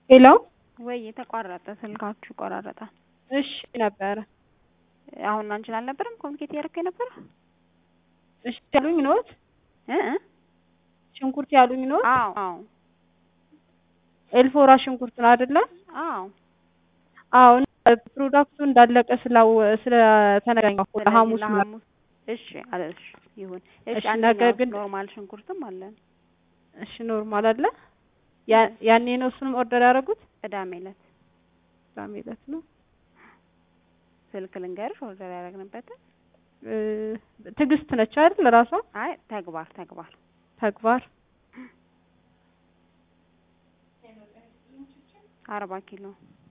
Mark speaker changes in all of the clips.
Speaker 1: ሄሎ
Speaker 2: ወይ የተቋረጠ ስልካችሁ ይቆራረጣል።
Speaker 1: እሺ ነበረ
Speaker 2: አሁን አንቺን አልነበረም ኮሚኒኬት እያደረኩ የነበረ
Speaker 1: እሺ ያሉኝ ኖት
Speaker 2: እ እ
Speaker 1: ሽንኩርት ያሉኝ ኖት
Speaker 2: አዎ አዎ
Speaker 1: ኤልፎራ ሽንኩርት ነው አይደለ?
Speaker 2: አዎ
Speaker 1: አዎ ፕሮዳክቱ እንዳለቀ ስላው ስለተነገረኝ እኮ
Speaker 2: ስለዚህ
Speaker 1: ለሐሙስ ነው።
Speaker 2: ለሐሙስ እሺ አለ እሺ ይሁን እሺ
Speaker 1: እሺ፣ ነገር
Speaker 2: አንደኛው
Speaker 1: ግን-
Speaker 2: ኖርማል ሽንኩርትም አለን
Speaker 1: እሺ ኖርማል አለ። ያ- ያኔ ነው እሱንም ኦርደር ያደረጉት
Speaker 2: ቅዳሜ ዕለት
Speaker 1: ቅዳሜ ዕለት ነው።
Speaker 2: ስልክ ልንገርሽ ኦርደር ያደረግንበትን
Speaker 1: እ ትዕግስት ነች አይደል? ራሷ
Speaker 2: አይ ተግባር ተግባር
Speaker 1: ተግባር
Speaker 2: አርባ ኪሎ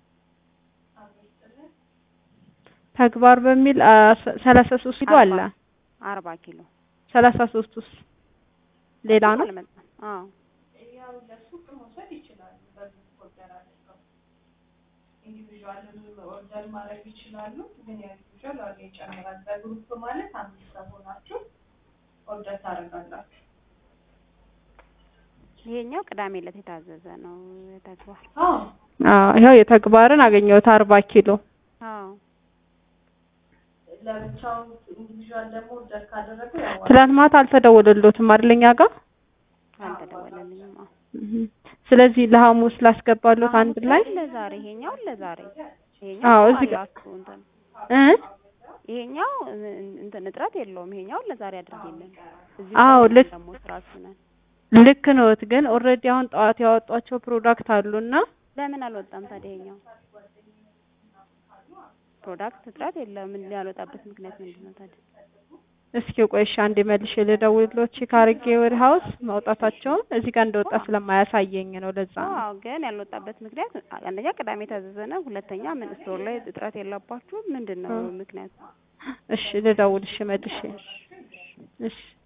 Speaker 1: ተግባር በሚል አ፣ ሰ- ሰላሳ ሶስት ኪሎ አለ።
Speaker 2: አርባ አርባ ኪሎ
Speaker 1: ሰላሳ ሶስት ውስጥ ሌላ ነው።
Speaker 2: አልመጣም አዎ
Speaker 3: ኢንዲቪዥዋልም ኦርደር ማድረግ ይችላሉ። ግን የኢንዲቪዥዋል ዋጋ ይጨምራል። በግሩፕ ማለት አምስት ሰው ሆናችሁ ኦርደር ታደርጋላችሁ።
Speaker 2: ይሄኛው ቅዳሜ ዕለት የታዘዘ ነው ተግባር
Speaker 3: አዎ
Speaker 1: አዎ ይኸው የተግባርን አገኘሁት አርባ ኪሎ
Speaker 2: አዎ
Speaker 3: ለብቻው ኢንዲቪዥዋል ደግሞ ኦርደር ካደረገው ያው
Speaker 1: ትላንት ማታ አልተደወለሎትም አይደል እኛ ጋር
Speaker 2: አልተደወለልኝም አዎ
Speaker 1: እህ። ስለዚህ ለሐሙስ ላስገባሎት አንድ ላይ
Speaker 2: ለዛሬ ይሄኛው ለዛሬ
Speaker 1: አዎ፣
Speaker 2: ይሄኛው
Speaker 1: እዚህ ጋር-
Speaker 2: አላችሁ እንትን
Speaker 1: እ
Speaker 2: ይሄኛው እንትን እጥረት የለውም። ይሄኛው ለዛሬ አድርጌልን እዚህ
Speaker 1: አዎ፣
Speaker 2: ቆመን
Speaker 1: ልክ-
Speaker 2: ደግሞ ስራችሁ ነን።
Speaker 1: ልክ ነዎት። ግን ኦልሬዲ አሁን ጠዋት ያወጧቸው ፕሮዳክት አሉና
Speaker 2: ለምን አልወጣም ታዲያ? ይሄኛው ፕሮዳክት እጥረት የለም። ምን ያልወጣበት ምክንያት ምንድን ነው ታዲያ?
Speaker 1: እስኪ ቆይ እሺ አንዴ መልሼ ልደውልሎት ቼክ አድርጌ ወደ ሀውስ ማውጣታቸውን እዚህ ጋር እንደወጣ ስለማያሳየኝ ነው። ለዛ ነው።
Speaker 2: አዎ፣ ግን ያልወጣበት ምክንያት አንደኛ ቅዳሜ የታዘዘ ነው። ሁለተኛ ምን ስቶር ላይ እጥረት የለባችሁ ምንድን ነው ምክንያቱ?
Speaker 1: እሺ ልደውል። እሺ መልሼ እሺ